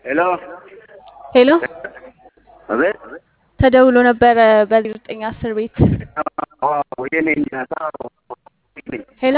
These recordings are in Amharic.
ሄሎ ሄሎ አቤት ተደውሎ ነበረ በዜሮ ዘጠኝ አስር ቤት የኔ እናት ሄሎ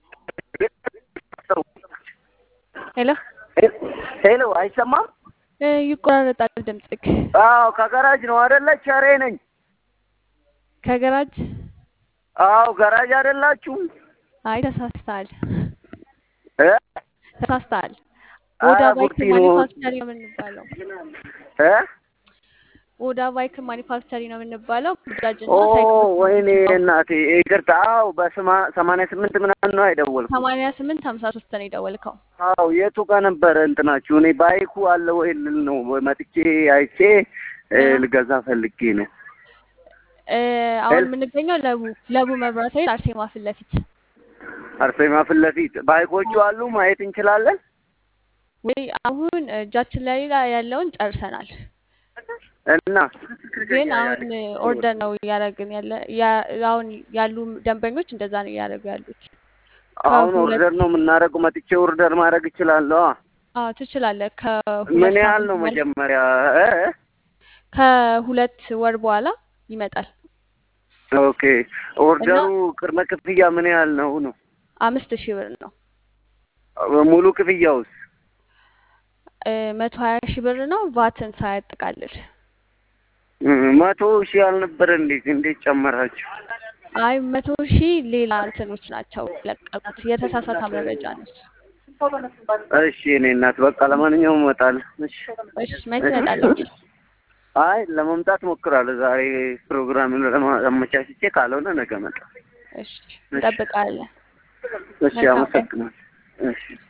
ሄሎ ሄሎ አይሰማም? እ ይቆራረጣል ድምፅክ አዎ ከገራጅ ነው አይደለ? ቸሬ ነኝ። ከገራጅ አዎ ገራጅ አይደላችሁም? አይ ተሳስተሃል እ ተሳስተሃል ኧረ ኦዳ ባይክ ቡጢ ነው ማኒፋክቸሪ ነው የምንባለው እ ኦዳ ባይክ ማኒፋክቸሪ ነው የምንባለው ባጃጅ ኦ እና ሳይክሎች ወይኔ እናቴ ይቅርታ። አዎ በስማ ሰማንያ ስምንት ምናምን ነው አይደወልኩም። ሰማንያ ስምንት ሀምሳ ሶስት ነው የደወልከው አዎ የቱ ጋር ነበረ እንትናችሁ? እኔ ባይኩ አለ ወይ ልል ነው መጥቼ አይቼ እ እ ልገዛ ፈልጌ ነው። እ አሁን ሄል የምንገኘው ለቡ ለቡ መብራት ኃይል አርሴማ ፊት ለፊት አርሴማ ፊት ለፊት ባይኮቹ አሉ ማየት እንችላለን? ወይ አሁን እጃችን ላይ ያለውን ጨርሰናል እና ግን አሁን ኦርደር ነው እያደረግን ያለ ያ- አሁን ያሉ ደንበኞች እንደዛ ነው እያደረጉ ያሉት አሁን ከሁለት ኦርደር ነው የምናደርገው። መጥቼ ኦርደር ማድረግ እችላለሁ? አዎ ትችላለህ ከሁለት ምን ያህል ሳምንት ነው በኋላ መጀመሪያ? እ? ከሁለት ወር በኋላ ይመጣል ኦኬ እና ኦርደሩ ቅድመ ክፍያ ምን ያህል ነው ነው? አምስት ሺህ ብር ነው ሙሉ ክፍያውስ? እ መቶ ሀያ ሺህ ብር ነው ቫትን ሳያጠቃልል እ መቶ ሺህ አልነበረ እንዴት እንዴት ጨመራችሁ? አይ መቶ ሺህ ሌላ እንትኖች ናቸው ለቀቁት የተሳሳተ መረጃ ነው እሱ። እሺ እኔ እናት በቃ ለማንኛውም እመጣለሁ። እሺ እሺ መች ትመጣለህ አይ ለመምጣት ሞክራለሁ። ዛሬ ፕሮግራምን ለማመቻችቼ ካልሆነ ነገ እመጣለሁ። እሺ እሺ እንጠብቃለን እሺ መልካም ቀን አመሰግናለሁ። እሺ